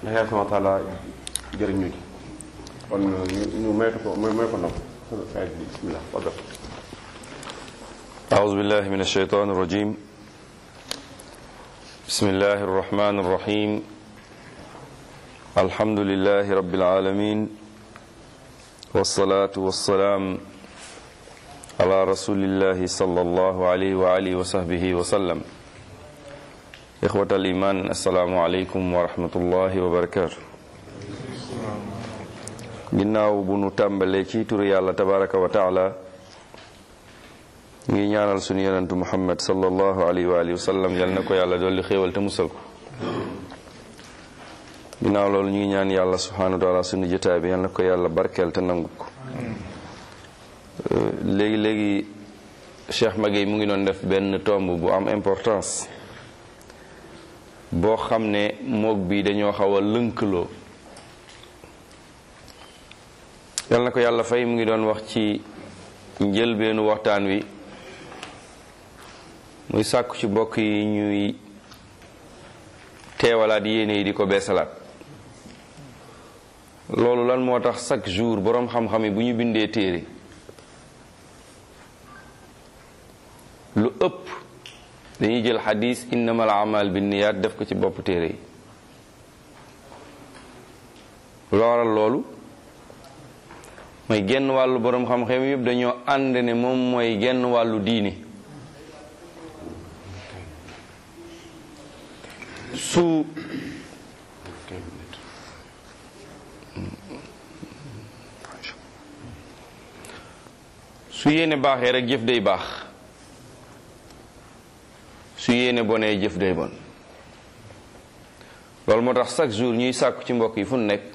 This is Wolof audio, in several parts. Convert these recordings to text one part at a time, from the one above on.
ndax yàlla subhanahu wa taala jëriñ ñu ci kon ñu ñu moytu ko moy moy ko nopp ayat bi bismillah fadal أعوذ بالله من الشيطان الرجيم بسم الله الرحمن الرحيم الحمد لله رب العالمين والصلاة والسلام على رسول الله صلى الله عليه وآله وصحبه وسلم إخوة الإيمان السلام عليكم ورحمة الله وبركاته ginnaaw bu nu tàmbalee ci turu yàlla tabaraka wa taala ngi ñaanal sunu yonentu muhammad sallallahu alayhi wa alihi wa sallam yal na ko yàlla dolli xéewal te musal ko ginnaaw loolu ñu ngi ñaan yàlla subhanahu wa taala sunu jotaay bi yal na ko yàlla barkeel te nangu ko léegi léegi Cheikh Maguette mu ngi doon def benn tomb bu am importance boo xam ne moog bi dañoo xaw a lënkaloo yal na ko yàlla fay mu ngi doon wax ci njëlbeenu waxtaan wi muy sàkku ci bokk yi ñuy teewalaat yéene yi di ko beesalaat loolu lan moo tax chaque jour boroom xam-xam yi bu ñu bindee téere lu ëpp dañuy jël xadis innamal amal binniyaat def ko ci bopp téere yi looral loolu mooy genn wàllu boroom xam-xam yëpp dañoo ànd ne moom mooy genn wàllu diini su su yéene baaxee rek jëf day baax su yéene bonee jëf day bon loolu moo tax chaque jour ñuy sàkku ci mbokk yi fu nekk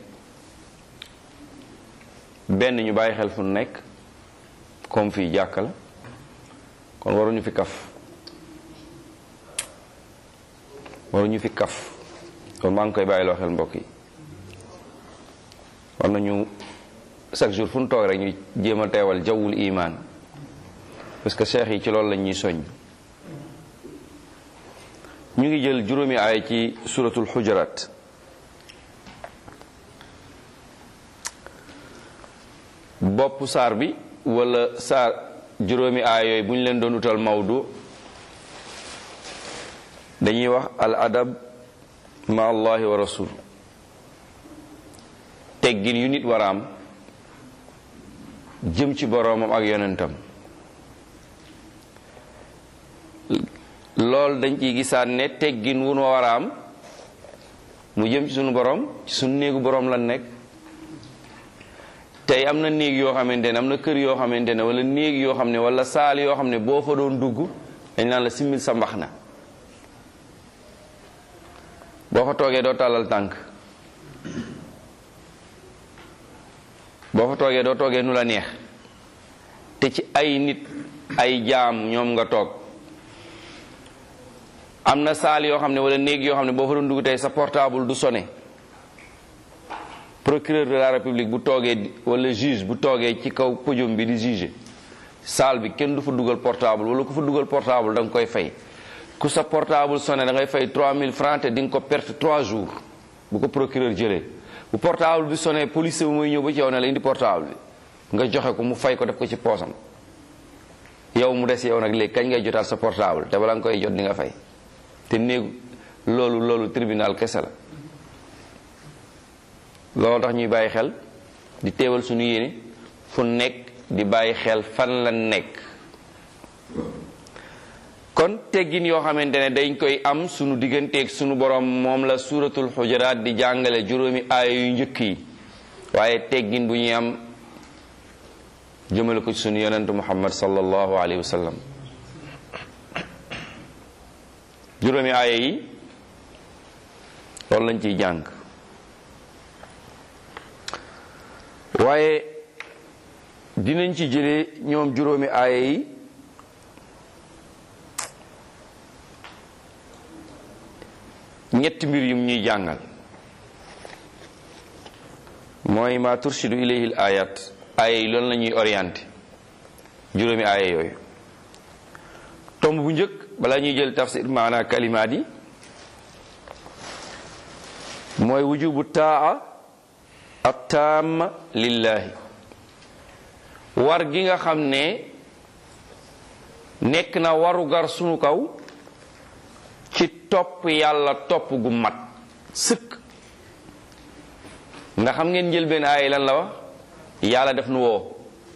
benn ñu bàyyi xel fu nekk comme fii jàkka la kon waruñu fi kaf waruñu fi kaf kon maa ngi koy bàyyiloo xel mbokk yi war nañu chaque jour fu ñu toog rek ñu jéem a teewal jawwul imaan parce que cheikh yi ci loolu lañ ñuy soññ ñu ngi jël juróomi aay ci suratul xujaraat bopp saar bi wala saar juróomi aay yooyu bu ñu leen doon utal mawdu dañuy wax al adab ma allahi wa rasul teggin yu nit war a am jëm ci boroomam ak yonentam loolu dañ ciy gisaat ne teggin wu nu war a am mu jëm ci sunu boroom ci sunu néegu boroom lan nekk tey am na néeg yoo xamante ne am na kër yoo xamante ne wala néeg yoo xam ne wala saal yoo xam ne boo fa doon dugg dañ naan la simmil sa mbax na boo fa toogee doo tàllal tànk boo fa toogee doo toogee nu la neex te ci ay nit ay jaam ñoom nga toog am na saal yoo xam ne wala néeg yoo xam ne boo fa doon dugg tey sa portable du sonné procureur de la république bu toogee wala juge bu toogee ci kaw podium bi di juger saal bi kenn du fa dugal portable wala ku fa dugal portable da nga koy fay ku sa portable sonné da ngay fay 3000 francs te di nga ko perte 3 jours bu ko procureur jëlee bu portable bi sonné police bi mooy ñëw ba ci yow ne la indi portable bi nga joxe ko mu fay ko def ko ci poosam yow mu des yow nag léegi kañ ngay jotaat sa portable te bala nga koy jot di nga fay te néegu loolu loolu tribunal kese la loolu tax ñuy bàyyi xel di teewal suñu yéene fu nekk di bàyyi xel fan la nekk kon teggin yoo xamante ne dañ koy am sunu digganteeg sunu borom moom la suuratul xujaraat di jàngale juróomi aaya yu njëkk yi waaye teggin bu ñuy am jëmale ko ci sunu yonentu muhammad sallallahu alayhi wa sallam juróomi aaya yi loolu lañ ciy jàng waaye dinañ ci jëlee ñoom juróomi aaya yi ñetti mbir yum ñuy jàngal mooy ma turshidu ilayhi al ayat aaya yi loolu la ñuy orienté juróomi aaya yooyu tomb bu njëkk balaa ñuy jël tafsir maana kalimaat yi mooy wujubu taa ak taama lillahi war gi nga xam ne nekk na warugar sunu kaw ci topp yàlla topp gu mat sëkk nga xam ngeen jël benn aay lan la wax yàlla def nu woo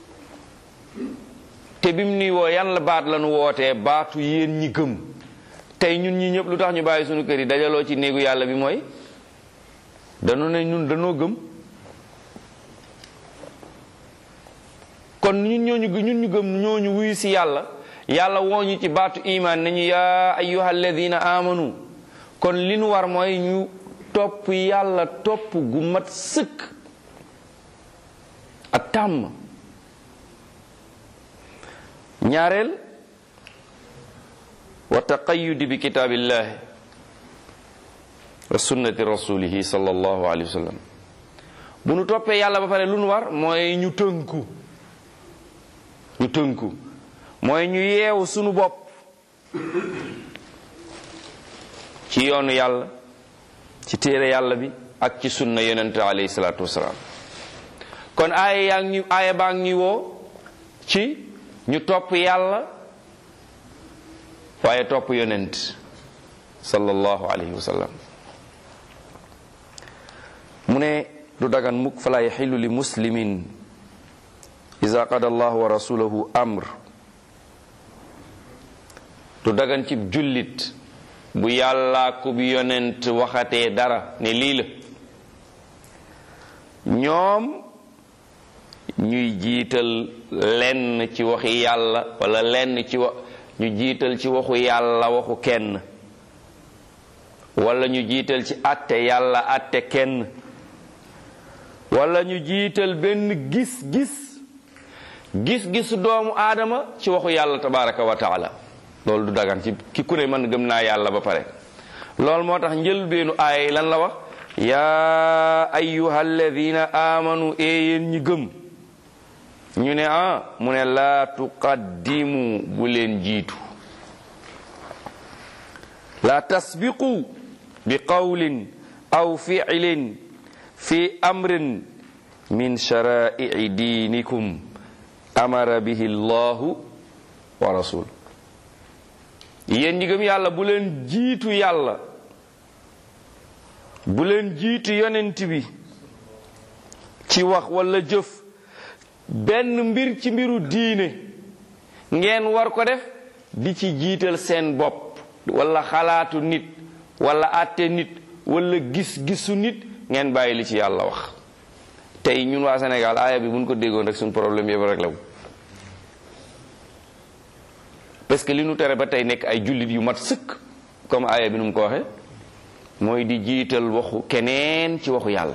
te bim nuy woo yan la baat la nu wootee baatu yéen ñi gëm tey ñun ñi ñëpp lu tax ñu bàyyi sunu kër yi dajaloo ci néegu yàlla bi mooy danu ne ñun danoo gëm kon ñun ñooñu ñun ñu gëm ñooñu wuyu si yàlla yàlla woo ñu ci baatu iman nañu yaa ayyuha alladina amanu kon li nu war mooy ñu topp yàlla topp gu mat sëkk ak tàmm ñaareel wa taqayyudi bi kitaabillahi wa sunnati rasulihi sallallahu alayhi wa sallam bu nu toppee yàlla ba pare lu nu war mooy ñu tënku ñu tënku mooy ñu yeewu sunu bopp ci yoonu yàlla ci téere yàlla bi ak ci sunna yonente alayhi salaatu wasalaam kon aaya yaa ngi aaya baa ngi woo ci ñu topp yàlla waaye topp yonent sallallahu alayhi wa sallam mu ne du dagan mukk fala yaxillu li muslimin ida qada allahu wa rasulahu amr du dagan ci jullit bu yàllaa ku bi yonent waxatee dara ne lii la ñoom ñuy jiital lenn ci waxi yàlla wala lenn ci wa ñu jiital ci waxu yàlla waxu kenn wala ñu jiital ci àtte yàlla àtte kenn wala ñu jiital benn gis-gis gis-gisu doomu aadama ci waxu yàlla tabaraka wa taala loolu du dagan ci ki ku ne man gëm naa yàlla ba pare loolu moo tax njëlbeenu aay lan la wax yaa ayyuha alladina amanu e yéen ñi gëm ñu ne ah mu ne laa tuqaddimu bu leen jiitu laa tasbiqu bi qawlin aw fi'lin fi amrin min shara'i'i diinikum amara bihi llahu wa rasul yéen ñi gëm yàlla bu leen jiitu yàlla bu leen jiitu yonent bi ci wax wala jëf benn mbir ci mbiru diine ngeen war ko def di ci jiital seen bopp wala xalaatu nit wala àtte nit wala gis-gisu nit ngeen bàyyi li ci yàlla wax tey ñun waa Sénégal aaya bi buñ ko déggoon rek suñu problème yëpp rek la parce que li nu tere ba tey nekk ay jullit yu mat sëkk comme aaya bi nu mu ko waxe mooy di jiital waxu keneen ci waxu yàlla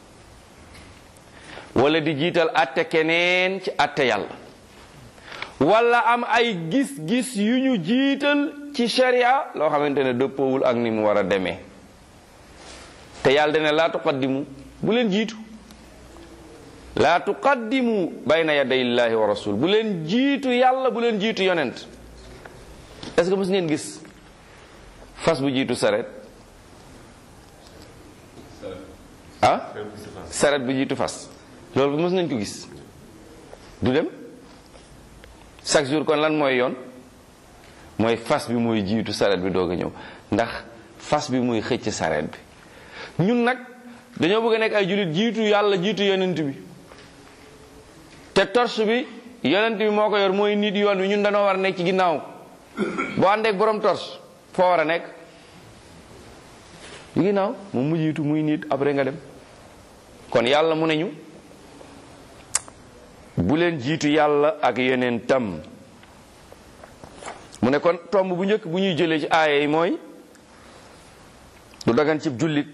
wala di jiital atte keneen ci atte yàlla wala am ay gis-gis yu ñu jiital ci sharia loo xamante ne dëppoowul ak ni mu war a demee te yàlla dana laa tuqaddimu bu leen jiitu laa tuqaddimu bayna yaday illahi wa rasul bu leen jiitu yàlla bu leen jiitu yonent est-ce que mës ngeen gis fas bu jiitu saret ah saret bu jiitu fas loolu mës nañ ko gis du dem chaque jour kon lan mooy yoon mooy fas bi mooy jiitu saret bi doog a ñëw ndax fas bi mooy xëcc saret bi ñun nag dañoo bëgg a nekk ay jullit jiitu yàlla jiitu yonent bi te torche bi yonent bi moo ko yor mooy nit yoon wi ñun dañoo war a nekk ci ginnaaw boo àndeek borom torche foo war a nekk ci ginnaaw moom mu jiitu muy nit après nga dem kon yàlla mu ne ñu bu leen jiitu yàlla ak yeneen tam mu ne kon tomb bu njëkk bu ñuy jëlee ci aaya yi mooy du dagan ci jullit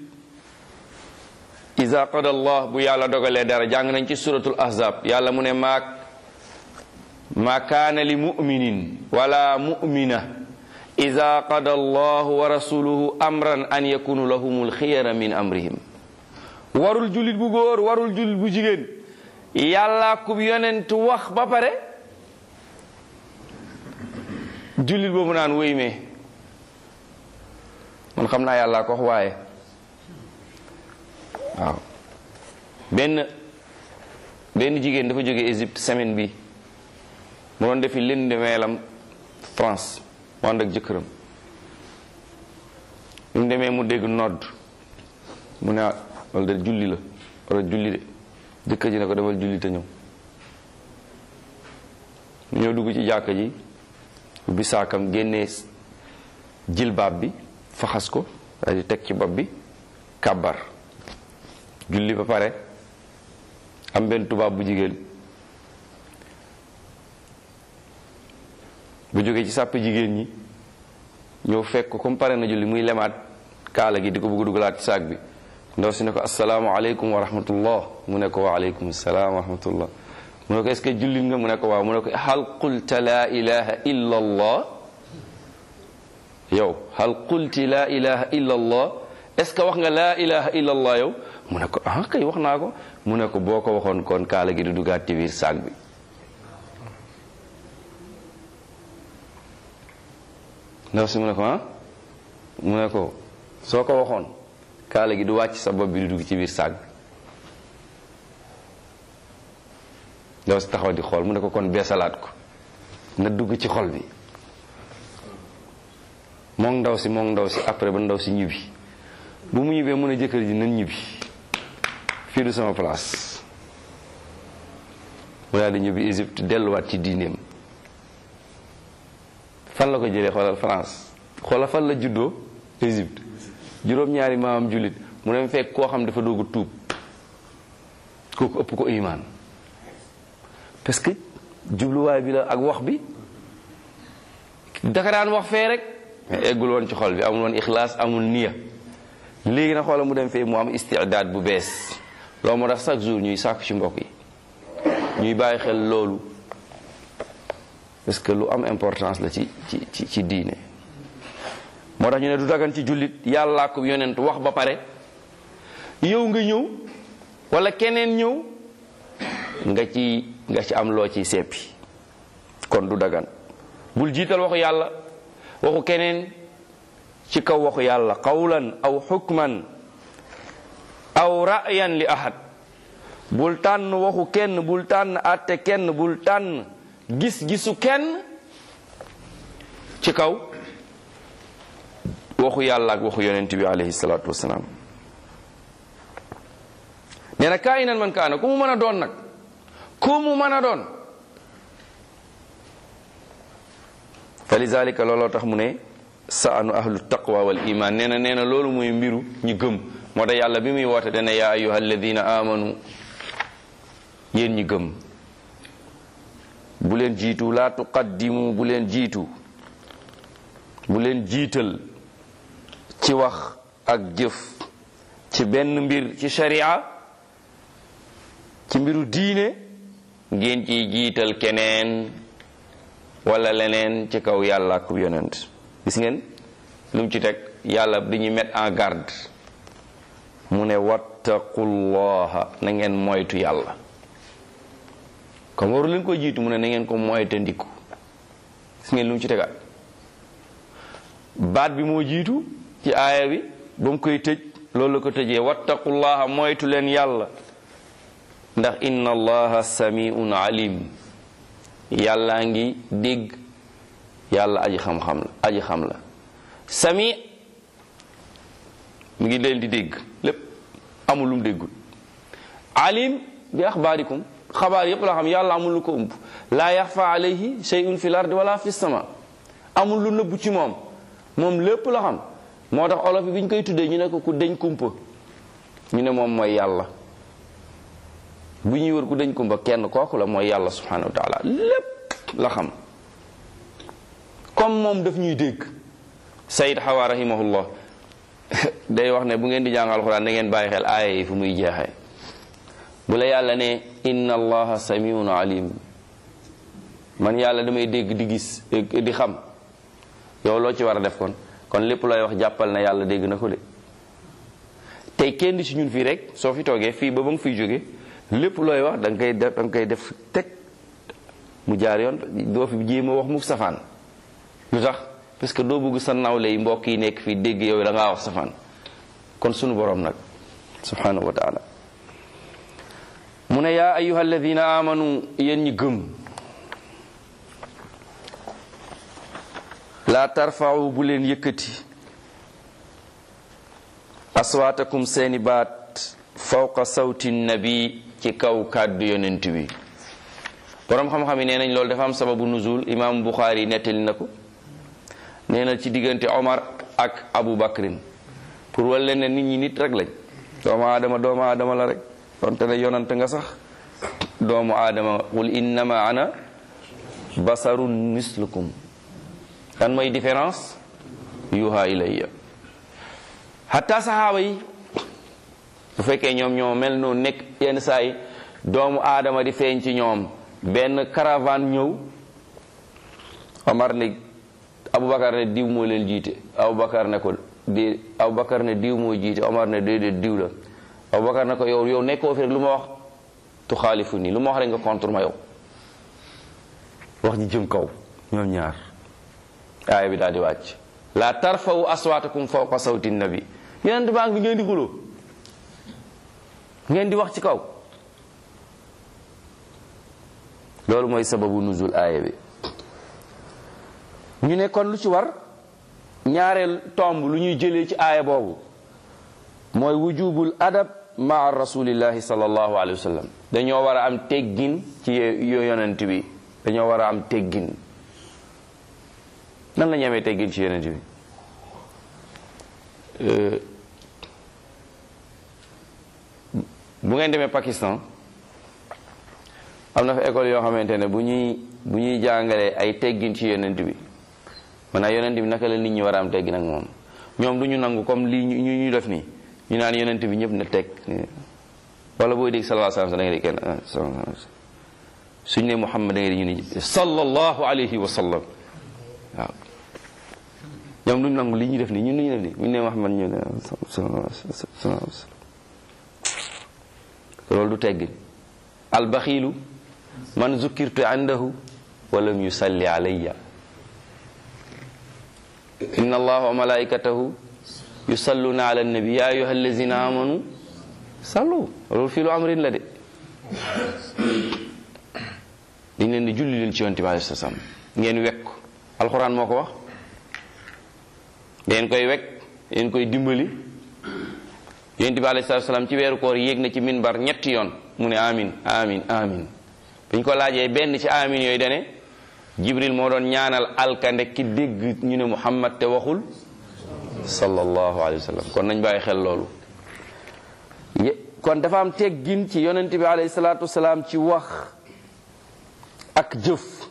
iza qada allah bu yàlla dogalee dara jàng nañ ci suratul ahzab yàlla mu ne maak ma kaana li muminin wala mumina ida qada allahu wa rasuluhu amran an yakunu lahum alxiyara min amrihim warul jullit bu góor warul jullit bu jigéen yàlla kub yonent wax ba pare jullit boobu naan wéy mee man xam naa yàlla ko wax waaye waaw benn benn jigéen dafa jóge Égypte semaine bi mu doon defi lënd meelam France mu ànd ak jëkkëram bi mu demee mu dégg nodd mu ne wala de julli la wala julli de jëkkër ji ne ko demal julli te ñëw mu ñëw dugg ci jàkka ji ubbi saakam génnee jilbaab bi faxas ko daal di teg ci bopp bi kàbbar julli ba pare am benn tubaab bu jigéen bu jógee ci sàpp jigéen ñi ñëw fekk ko comme pare na julli muy lemaat kaala gi di ko bëgg dugalaat ci saak bi ndaw si ne ko asalaamaaleykum wa rahmatullah mu ne ko wa aleykum salaam wa rahmatullah mu ne ko est-ce que jullit nga mu ne ko waaw mu ne ko hal qulta laa ilaha illa allah yow hal qulti laa ilaha illa allah est-ce que wax nga laa ilaha illa allah yow mu ne ko ah kay wax naa ko mu ne ko boo ko waxoon kon kaala gi di dugaat ci biir saak bi ndaw si mu ne ko ah mu ne ko soo ko waxoon kaala gi du wàcc sa bopp bi di dugg ci biir saak bi ndaw si taxaw di xool mu ne ko kon beesalaat ko na dugg ci xol bi moom ndaw si moom ndaw si après ba ndaw si ñibbi bu mu ñibbee mun a jëkkër ji nañ ñibbi fii du sama place mu daal di ñibbi Égypte delluwaat ci diineem fan la ko jëlee xoolal France xoolal fan la juddoo Égypte juróom-ñaari maamam jullit mu dem fekk koo xam dafa doog a tuub kooku ëpp ko imaan parce que jubluwaay bi la ak wax bi daka daan wax fee rek mais eggul woon ci xol bi amul woon ixlaas amul niya léegi na xoola mu dem fee mu am istidaad bu bees loolu moo tax chaque jour ñuy sàkku ci mbokk yi ñuy bàyyi xel loolu parce que lu am importance la ci ci ci ci diine moo tax ñu ne du dagan ci jullit yàllaa ko yonent wax ba pare yow nga ñëw wala keneen ñëw nga ci nga ci am loo ciy seppi kon du dagan bul jiital waxu yàlla waxu keneen ci kaw waxu yàlla qawlan aw xukman aw ra'yan li ahad bul tànn waxu kenn bul tànn àtte kenn bul tànn gis-gisu kenn ci kaw waxu yàlla ak waxu yonent bi alayhi salaatu wasalaam nee na kaa inan man kaana ku mu mën a doon nag ku mu mën a doon fa lizalika looloo tax mu ne saanu ahlu taqwa wal iman nee na nee na loolu muy mbiru ñu gëm moo tax yàlla bi muy woote dana yaa ayuha alladina amanu yéen ñi gëm bu leen jiitu laa tuqaddimu bu leen jiitu bu leen jiital ci wax ak jëf ci benn mbir ci sharia ci mbiru diine ngeen ciy jiital keneen wala leneen ci kaw yàlla ak yonent gis ngeen lu mu ci teg yàlla dañuy mettre en garde mu ne wattaqullaha na ngeen moytu yàlla comme waru leen ko jiitu mu ne na ngeen ko moyte ndiku gis ngeen lu mu ci tegaat baat bi moo jiitu ci aaya bi ba mu koy tëj loolu la ko tëjee wattaqullaha moytu leen yàlla ndax inna allaha samiun alim yàllaa ngi dégg yàlla aji xam-xam la aji xam la sami mi ngi leen di dégg lépp amul lu mu déggul alim bi axbaarikum xabaar yépp la xam yàlla amul lu ko ëmb laa yaxfa alayhi shay'un fi l ardi wala fi sama amul lu nëbbu ci moom moom lépp la xam moo tax olof bi ñu koy tuddee ñu ne ko ku deñ kumpa ñu ne moom mooy yàlla bu ñuy wër ku deñ kumpa kenn kooku la mooy yàlla subhanahu wa taala lépp la xam comme moom daf ñuy dégg sayid xawa rahimahullah day wax ne bu ngeen di jàng alxuraan da ngeen bàyyi xel aaya yi fu muy jeexee bu la yàlla ne inna allaha samiun alim man yàlla damay dégg di gis di xam yow loo ci war a def kon kon lépp looy wax jàppal na yàlla dégg na ko de tey kenn di si ñun fii rek soo fi toogee fii ba ba nga fiy jóge lépp looy wax da nga koy def da nga koy def teg mu jaar yoon doo fi jéem a wax mukk safaan lu tax parce que doo bëgg sa nawle yi mbokk yi nekk fii dégg yow da ngaa wax safaan kon sunu borom nag subhanahu wa taala mu ne yaa ayuha alladina amanu yéen ñi gëm laa tarfa'u bu leen yëkkati aswaatakum seeni baat fawqa sawti nabi ci kaw kàddu yonent bi boroom xam-xam yi nee nañ loolu dafa am sababu nuzul imam Bukhari nettali na ko nee na ci diggante Omar ak Abu Bakrin pour wal leen ne nit ñi nit rek lañ doomu aadama doomu aadama la rek donte ne yonante nga sax doomu aadama qul innama ana basarun mislukum kan mooy différence yuha ilayya hatta saxaaba yi bu fekkee ñoom ñoo mel noonu nekk yenn saa yi doomu aadama di feeñ ci ñoom benn caravane ñëw Omar ne Aboubacar ne diw moo leen jiite Aboubacar ne ko di Aboubacar ne diw moo jiite Omar ne déedéet diw la Aboubacar ne ko yow yow nekkoo fi rek lu ma wax tu xaalifu nii lu ma wax rek nga contre ma yow wax ji jëm kaw ñoom ñaar aaya bi daal di wàcc la tarfawu aswaatakum fawqa sawti nabi yeneen baa ngi bi ngeen di xuloo ngeen di wax ci kaw loolu mooy sababu nuzul aaya bi ñu ne kon lu ci war ñaareel tomb lu ñuy jëlee ci aaya boobu mooy wujubul adab maa rasulillahi sallallahu alayhi wa sallam dañoo war a am teggin ci yo yonent bi dañoo war a am teggin nan la ñu amee teggin ci yonent bi bu ngeen demee Pakistan am na fa école yoo xamante ne bu ñuy bu ñuy jàngalee ay teggin ci yonent bi maanaam yonent bi naka la nit ñi war a am teggin ak moom ñoom du ñu nangu comme lii ñu ñu def nii ñu naan yonent bi ñëpp na teg wala booy dégg sallallahu alayhi wa sallam da ngay dégg kenn suñ ne Muhammad da ngay dégg ñu ne sallallahu alayhi wa sallam waaw ñoom duñ nangu lii ñu def nii ñun ñu def nii ñu ne Muhammad ñu ne loolu du teggin albaxiilu man zukkirtu indahu walam yusalli alayya inna allaha wa malaikatahu yusalluna ala nabi ya ayuha allazina amanu sallu loolu fii lu amrin la de dañ leen di julli leen ci yonte bi alayhi salaam ngeen wekk alxuraan moo ko wax ngeen koy wekk ngeen koy dimbali yonte bi alayhi salaam ci weeru koor yéeg na ci minbar ñetti yoon mu ne amin amin amin biñ ko laajee benn ci amin yooyu dane jibril moo doon ñaanal alkande ki dégg ñu ne muhammad te waxul sallallahu alayhi wa sallam kon nañ bàyyi xel loolu kon dafa am teggin ci yonent bi alayhi salaatu wasalaam ci wax ak jëf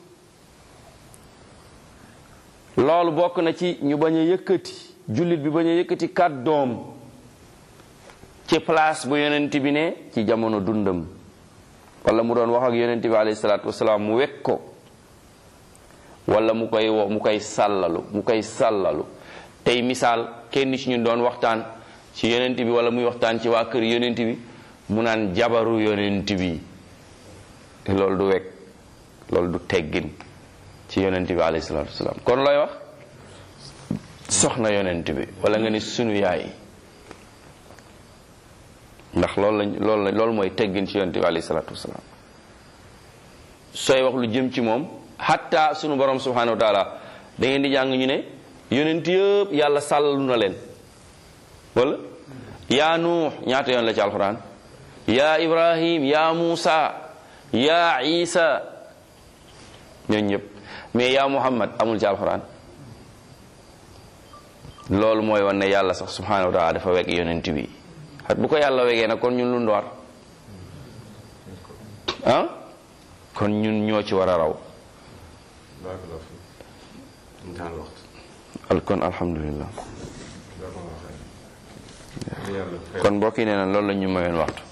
loolu bokk na ci ñu bañ a yëkkati jullit bi bañ a yëkkati kàddoom ci place bu yonent bi ne ci jamono dundam wala mu doon wax ak yonent bi alayhi salaatu wasalaam mu wekk ko wala mu koy wo mu koy sàllalu mu koy sàllalu tey misaal kenn ci ñun doon waxtaan ci yonent bi wala muy waxtaan ci waa kër yonent bi mu naan jabaru yonent bi loolu du wekk loolu du teggin ci yonent bi alayhi salaatu wasalaam kon looy wax soxna yonent bi wala nga ni sunu yaay ndax loolu lañ loolu la loolu mooy teggin ci yonent bi alayhi salaatu wasalaam sooy wax lu jëm ci moom hatta sunu borom subhanahu wa taala da ngeen di jàng ñu ne yonent yëpp yàlla sàllalu na leen wala yaa nuux ñaata yoon la ci alquran yaa ibrahim yaa muusa yaa isa ñooñu ñëpp mais yaa muhammad amul ci alquran loolu mooy wan ne yàlla sax subhanahu wa taala dafa wekk yonent bi xat bu ko yàlla wegee nag kon ñun lu ndoor ah kon ñun ñoo ci war a raw al kon alhamdulillah kon mbokk yi nee na loolu la ñu mayoon waxtu